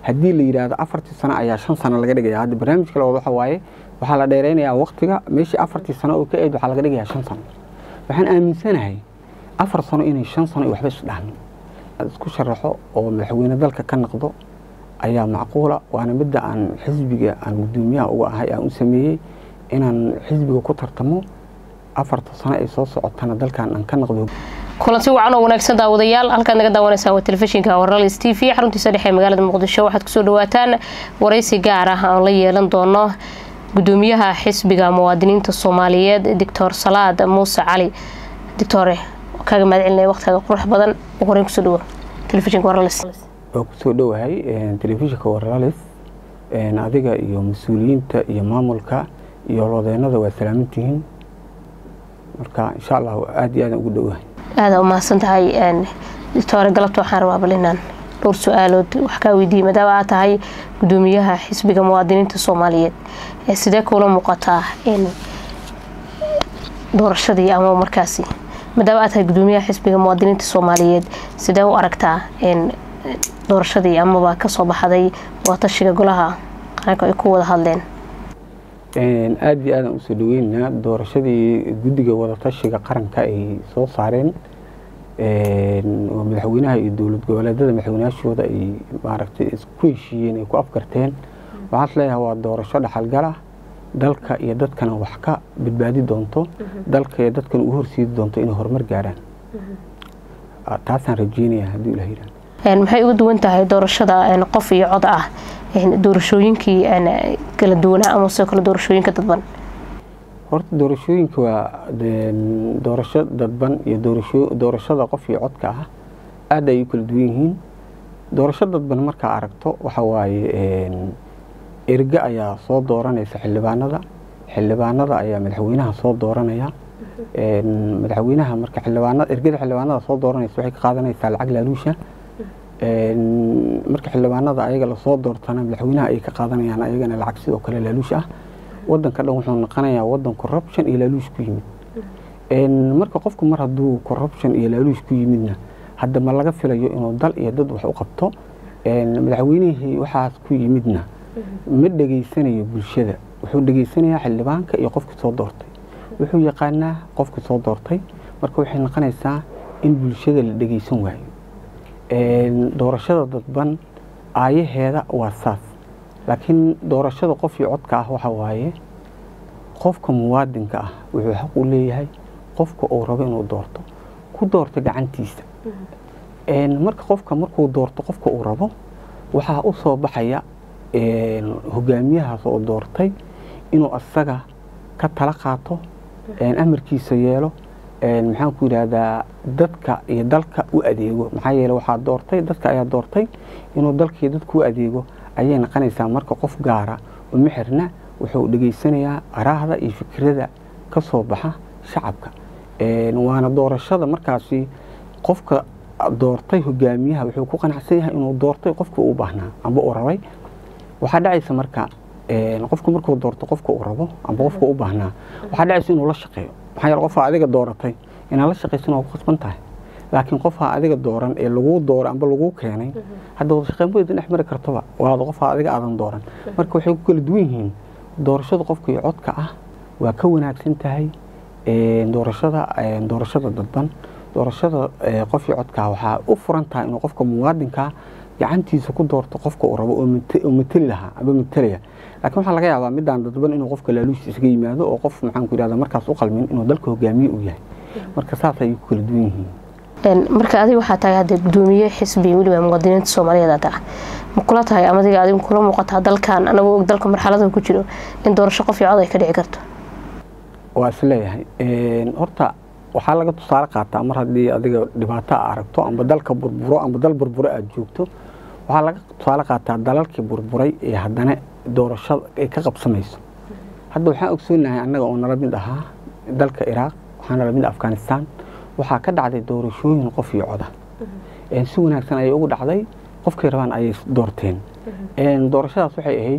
haddii la yidhaahdo afartii sano ayaa shan sano laga dhigaya hadda barnaamijka labaad waxa waaye waxaa la dheeraynayaa waqtiga meeshii afartii sano oo ka eed waxaa laga dhigayaa shan sano waxaan aaminsanahay afar sano inay shan sano iyo waxba isdhahmin isku sharaxo oo madaxweyne dalka ka noqdo ayaa macquula waana midda aan xisbiga aan gudoomiyaha uga ahay aan u sameeyey inaan xisbiga ku tartamo afarta sano ay soo socotana dalkan aan ka noqdo kulanti wacan oo wanaagsan daawadayaal halkaad naga daawanaysaa waa telefishinka warlalis t v xaruntiisa dhexe ee magaalada muqdisho waxaad kusoo dhawaataan waraysi gaar ah aan la yeelan doono gudoomiyaha xisbiga muwaadiniinta soomaaliyeed doctor salaad muuse cali doctore kaaga mahad celinaya waqtigaaga qurux badan ugu horeyn kusoo dhawo telefishinka warlalis waa kusoo dhowahay telefishinka warlalis adiga iyo mas-uuliyiinta iyo maamulka iyo lodeenada waa salaamantihiin marka insha allah aada iyo aadaan ugu dhowahay aada umahadsan tahay doctore galabta waxaan rabaa bal inaan dhowr su-aalood wax kaa weydiiyey maadaama aad tahay gudoomiyaha xisbiga muwaadiniinta soomaaliyeed sidee kuula muuqataa doorashadii ama markaasi maadaama aad tahay gudoomiyaha xisbiga muwaadiniinta soomaaliyeed sidee u aragtaa doorashadii amaba kasoo baxday waatashiga golaha qaranka ay ku wada hadleen aada iyo aadaan usoo dhaweynaa doorashadii guddiga wadatashiga qaranka ay soo saareen oo madaxweynaha iyo dowlad goboleedada madaxweynayaashooda ay maaragtay isku heshiiyeen ay ku afgarteen waxaan is leeyahay waa doorasho dhaxalgala dalka iyo dadkana wax ka badbaadi doonto dalka iyo dadkana u horsiidi doonto inay horumar gaaraan taasaan rajeynaya haddii ilah yidhahdo maxay uga duwan tahay doorashada qof iyo cod ah doorashooyinkii kala duwanaa ama sidoo kale doorashooyinka dadban horta doorashooyinka waa doorasho dadban iyo doorashada qof iyo codka ah aada ay u kala duwan yihiin doorasho dadban markaa aragto waxa waaye erge ayaa soo dooranaysa xildhibaanada xildhibaanada ayaa madaxweynaha soo dooranaya madaxweynaha marka xildhibaanada ergada xildhibaanada soo dooranaysa waxay ka qaadanaysaa lacag laaluusha marka xildhibaanada ayaga lasoo doortana madaxweynaha ay ka qaadanayaan ayagana lacag sidoo kale laaluush ah wadanka dhan wuxuu noqonayaa wadan corruption iyo laaluush ku yimid marka qofku mar hadduu corruption iyo laaluush ku yimidna hadda ma laga filayo inuu dal iyo dad wax u qabto madaxweynihii waxaas ku yimidna ma dhegaysanayo bulshada wuxuu dhegaysanayaa xildhibaanka iyo qofkii soo doortay wuxuu yaqaanaa qofkii soo doortay marka waxay noqonaysaa in bulshada la dhegaysan waayo doorashada dadban aayaheeda waa saas laakiin doorashada qof iyo codka ah waxa waaye qofka muwaadinka ah wuxuu xaq u leeyahay qofka uu rabo inuu doorto ku doorto gacantiisa marka qofka markuu doorto qofka uu rabo waxaa u soo baxaya hogaamiyahaas oo doortay inuu asaga ka tala qaato amarkiisa yeelo maxaan ku yidhaahdaa dadka iyo dalka u adeego maxaa yeele waxaa doortay dadka ayaa doortay inuu dalka iyo dadka u adeego ayay noqonaysaa marka qof gaara uma xirna wuxuu dhegaysanayaa araahda iyo fikrada ka soo baxa shacabka waana doorashada markaasi qofka doortay hogaamiyaha wuxuu ku qanacsan yahay inuu doortay qofkii uu baahnaa amba uu rabay waxaa dhacaysa marka qofku markuu doorto qofka uu rabo amba qofka u baahnaa waxaa dhacaysa inuu la shaqeeyo maxaa yeele qofaa adiga dooratay inaad la shaqaysan waa ku qasban tahay laakiin qofaa adiga dooran ee laguu doora amba laguu keenay hadda wada shaqeyn weyda dhex mari kartoba waada qofaa adiga aadan dooran marka waxay ku kala duwan yihiin doorashada qofka iyo codka ah waa ka wanaagsan tahay doorashada doorashada dadban doorashada qof iyo codka waxaa u furan tahay inuu qofka muwaadinka gacantiisa ku doorto qofka uu rabo oo mateli lahaa aba matelaya laakiin waxaa laga yaabaa midaan dadban inuu qofka laaluush isaga yimaado oo qof maxaan ku yidhahda markaas u qalmin inuu dalka hogaamiye uu yahay marka saas ayay ku kala duwan yihiin marka adiga waxaa tahay hadda gudoomiye xisbi weliba muwaadiniinta soomaaliyeed aad ah ma kula tahay ama adiga adigu kula muuqataa dalkan anagoo og dalka marxalada ku jiro in doorasho qof iyo cod ay ka dhici karto waa is leeyahay horta waxaa laga tusaale qaataa mar haddii adiga dhibaato a aragto amba dalka burburo amba dal burburo aada joogto waxaa laga tusaale qaataa dalalkii burburay ee haddana doorashada ay ka qabsamayso hadda waxaan ogsoonahay annaga oo nala mid ahaa dalka iraaq waxaa nala mid afghanistan waxaa ka dhacday doorashooyin qof iyo coda si wanaagsan ayay ugu dhacday qofkay rabaan ayay doorteen doorashadaas waxay ahayd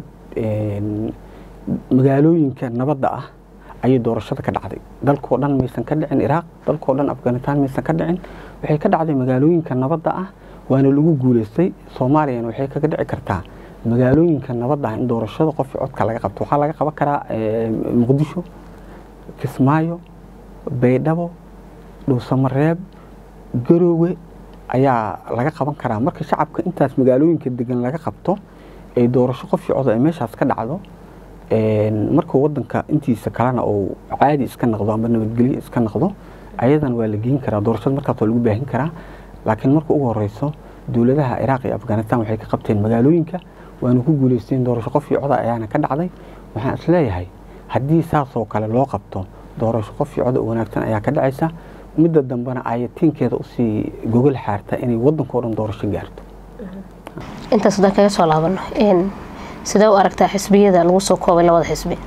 magaalooyinka nabadda ah ayay doorashada ka dhacday dalkoo dhan maysan ka dhicin iraaq dalkoo dhan afghanistan maysan ka dhicin waxay ka dhacday magaalooyinka nabadda ah waana lagu guulaystay soomaaliyana waxay kaga dhici kartaa magaalooyinka nabadda ah in doorashada qofkii codka laga qabto waxaa laga qaban karaa muqdisho kismaayo baydhabo dhuusamareeb garoowe ayaa laga qaban karaa marka shacabka intaas magaalooyinka degan laga qabto ay doorasho qofkii cod ay meeshaas ka dhacdo markuu wadanka intiisa kalena uu caadi iska noqdo ama nabadgelyo iska noqdo ayadan waa la geyn karaa doorashada markaas waa lagu baahin karaa laakiin marka ugu horeyso dowladaha ciraaq iyo afghanistan waxay ka qabteen magaalooyinka waana ku guuleysteen doorasho qofkii coda ayaana ka dhacday waxaan isleeyahay haddii saasoo kale loo qabto doorasho qofkii coda wanaagsan ayaa ka dhacaysa midda dambena ayatiinkeeda usii gogol xaarta inay wadankao dhan doorasho gaarto intaas haddaan kaga soo laabano sidee u aragtaa xisbiyada lagu soo koobay labada xisbi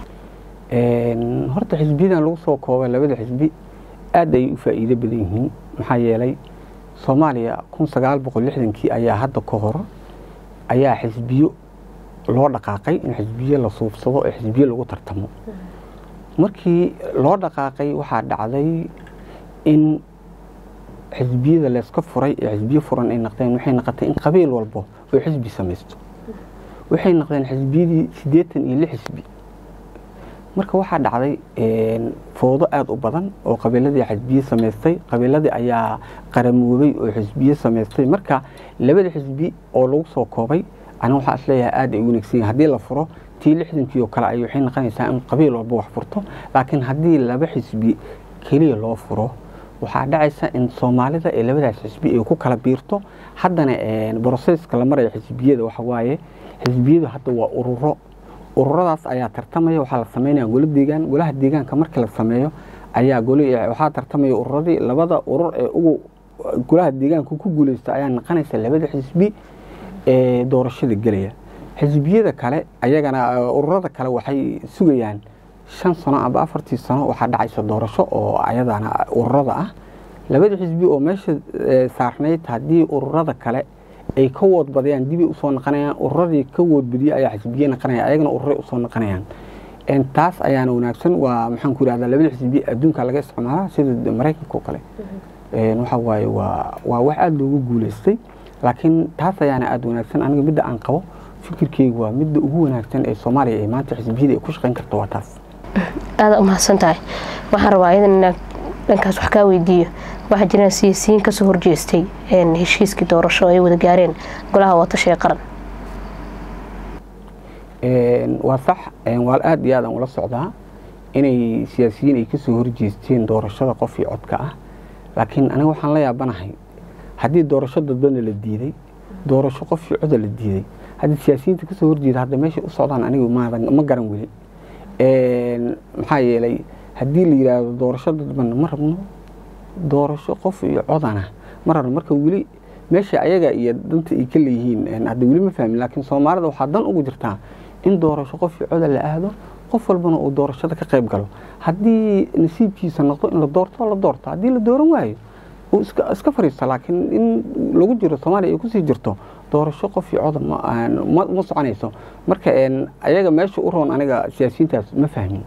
horta xisbiyadan lagu soo koobay labada xisbi aad ayay u faa'iido badan yihiin maxaa yeelay soomaaliya kun sagaal boqol lixdankii ayaa hadda ka hor ayaa xisbiyo loo dhaqaaqay in xisbiyo la suubsado ee xisbiyo lagu tartamo markii loo dhaqaaqay waxaa dhacday in xisbiyada layska furay ee xisbiyo furan ay noqdeen waxay noqotay in qabiil walbo oo xisbi samaysto waxay noqdeen xisbiyadii siddeetan iyo lix xisbi marka waxaa dhacday foodo aada u badan oo qabiiladii xisbiye samaystay qabiiladii ayaa qaramoobay oo xisbiye samaystay marka labada xisbi oo lagu soo koobay aniga waxaa isleeyahay aada ay u wanaagsan yahay haddii la furo tii lixdankii oo kale ay waxay noqonaysaa in qabiil walba wax furto laakiin haddii laba xisbi keliya loo furo waxaa dhacaysa in soomaalida ee labadaas xisbi ay ku kala biirto haddana broseska la maraya xisbiyada waxa waaye xisbiyadu hadda waa ururo ururadaas ayaa tartamaya waxaa la sameynaya golo deegaan golaha deegaanka markii la sameeyo ayaa waxaa tartamaya ururadii labada urur ee ugu golaha deegaanka ku guuleysta ayaa noqonaysa labada xisbi ee doorashada gelaya xisbiyada kale ayagana ururada kale waxay sugayaan shan sano amba afartii sano waxaa dhacaysa doorasho oo ayadana ururada ah labada xisbi oo meesha saarnayd haddii ururada kale ay ka woodbadayaan dibay usoo noqonayaan ururadii ka woodbadiye ayaa xisbiye noqonaya ayagana ururay usoo noqonayaan taas ayaana wanaagsan waa maxaan ku yidhahdaa labada xisbi adduunka laga isticmaalaa sida maraykanka oo kale waxa waaye waa waa wax aada loogu guuleystay laakiin taas ayaana aada wanaagsan aniga midda aan qabo fikirkeygu waa midda ugu wanaagsan ee soomaaliya ee maanta xisbiyada ay ku shaqayn karto waa taas aada umahadsan tahay waxaan rabaa iyadan inaan dhankaas wax kaa weydiiyo waxaa jiraan siyaasiyiin kasoo horjeestay heshiiskii doorasho ay wada gaareen golaha watashiga qaran waa sax waa aada iyo aadaan ula socdaa inay siyaasiyiin ay kasoo horjeesteen doorashada qof iyo codka ah laakiin aniga waxaan la yaabanahay haddii doorasho dadbana la diiday doorasho qof iyo coda la diiday haddii siyaasiyiinta kasoo horjeeda hadda meeshay u socdaan anigu ma garan weli maxaa yeelay haddii la yidhaahdo doorasho dadban ma rabno doorasho qof iyo codana ma rabno marka weli meesha ayaga iyo danta ay ka leeyihiin hadda weli ma fahmin laakiin soomaalida waxaa dan ugu jirtaa in doorasho qof iyo coda la aado qof walbana uu doorashada ka qayb galo haddii nasiibkiisa noqdo in la doorto la doorto haddii la dooran waayo uu iska fariisto laakiin in lagu jiro soomaaliya ay kusii jirto doorasho qof iyo coda ma soconayso marka ayaga meesha u roon aniga siyaasiyiintaas ma fahmin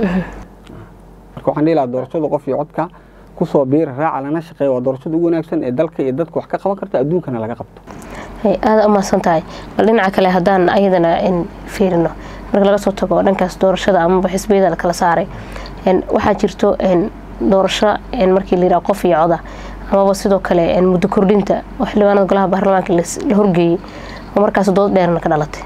marka waxaan dhihi lahaa doorashada qof iyo codka kusoo biira raaca lana shaqeeya waa doorashada ugu wanaagsan ee dalka iyo dadka wax ka qaban karta adduunkana laga qabto aada umahadsan tahay bal dhinaca kale haddaan ayadana fiirino marka laga soo tago dhankaas doorashada amaba xisbiyada lakala saaray waxaa jirto doorasho markii la yidhaha qof iyo coda amaba sidoo kale muddo kordhinta oo xildhibaanada golaha baarlamaanka la horgeeyey oo markaas dood dheerna ka dhalatay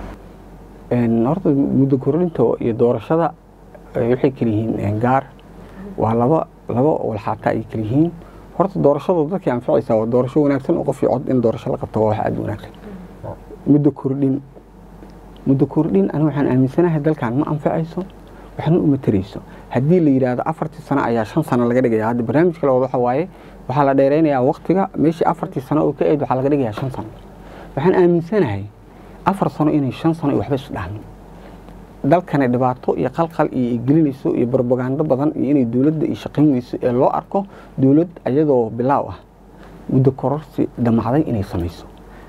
horta muddo kordhinta iyo doorashada waxay kala yihiin gaar waa laba laba walxaata ay kala yihiin horta doorashada dadkii anficaysaa waa doorasho wanaagsan oo qof iyo cod in doorasho la qabto waa wax aada wanaagsan muddo kordhin muddo kordhin aniga waxaan aaminsanahay dalkan ma anfacayso waxna uma tarayso haddii la yidhaahdo afartii sano ayaa shan sano laga dhigaya hadda barnaamijka labaad waxa waaye waxaa la dheeraynayaa waqtiga meeshii afartii sano oo ka eed waxaa laga dhigayaa shan sano waxaan aaminsanahay afar sano inay shan sano waxba isu dhahmin dalkana dhibaato iyo qalqal iyo ay gelinayso iyo brobagando badan iyo inay dowladda ay shaqaynayso ee loo arko dowlad ayadoo bilaaw ah muddo kororsi damacday inay samayso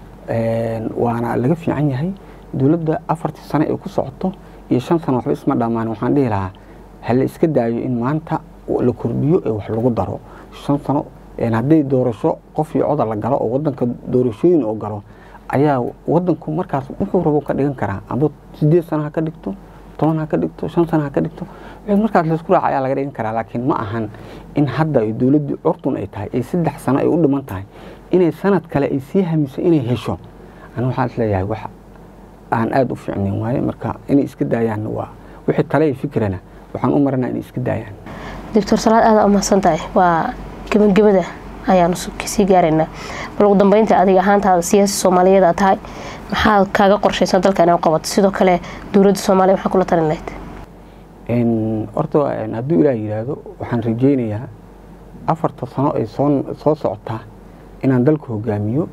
waana laga fiican yahay dowladda afartii sano ay ku socoto iyo shan sano waxba isma dhammaan waxaan dhihi lahaa hala iska daayo in maanta la kordhiyo ee wax lagu daro shan sano hadday doorasho qof iyo coda la galo oo wadanka doorashooyin oo galo ayaa wadanku markaas wuxuu rabo ka dhigan karaa amba sideed sano ha ka dhigto toban ha ka dhigto shan sano ha ka dhigto wixii markaas laysku raaca ayaa laga dhigan karaa laakiin ma ahan in hadda ay dowladdu curtun ay tahay ay saddex sano ay u dhiman tahay inay sanad kale ay sii hamiso inay hesho ani waxaan isleeyahay wax aan aada u fiicnayn waaye marka inay iska daayaanna waa wixii tale iyo fikrana waxaan u maranaa inay iska daayaan doctor salaad aada umahadsan tahay waa gebagabada ayaanu sii gaaraynaa bal ugu dambeynta adiga ahaantaada siyaasi soomaaliyeed aad tahay maxaad kaaga qorshaysan dalka inaad qabato sidoo kale dowladda soomaaliya maxaa kula talin lahayd horta hadduu ilaah yidhaahdo waxaan rajeynayaa afarta sano ay soo soo socotaa inaan dalka hogaamiyo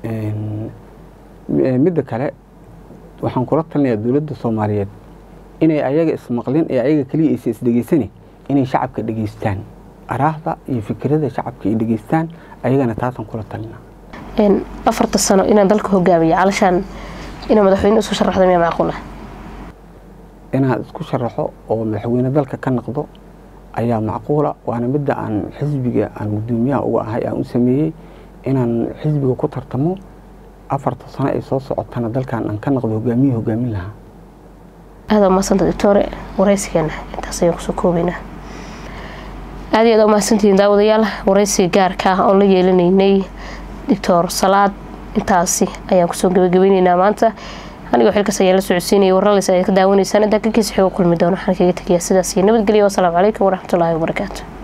midda kale waxaan kula talinayaa dowladda soomaaliyeed inay ayaga ismaqlin ee ayaga keliya aysa isdhegeysani inay shacabka dhegeystaan araahda iyo fikirada shacabka ay dhegeystaan ayagana taasaan kula talinaa afarta sano inaan dalka hogaamiyo calashaan inaa madaxweyne isu sharaxda miyaa macquul ah inaad isku sharaxo oo madaxweyne dalka ka noqdo ayaa macquula waana midda aan xisbiga aan gudoomiyaha uga ahay aan u sameeyey inaan xisbiga ku tartamo afarta sano ay soo socotana dalkan aan ka noqdo hogaamiye hogaamin lahaa aada umahadsanta doctore waraysigeena intaas ayaan kusoo koobaynaa aada iyo aad umahadsantihiin daawadayaal waraysiga gaarka ah oon la yeelanaynay doctor salaad intaasi ayaan kusoo gabagabeyneynaa maanta anigoo xilkaas ayaa la socodsiinayay warralis ayaad ka daawanaysaan intaa kakiisa xigo kulmi doono waxaan kaga tegayaa sidaas iyo nabadgelyo wasalaamu calaykum waraxmatullaahi wabarakaatu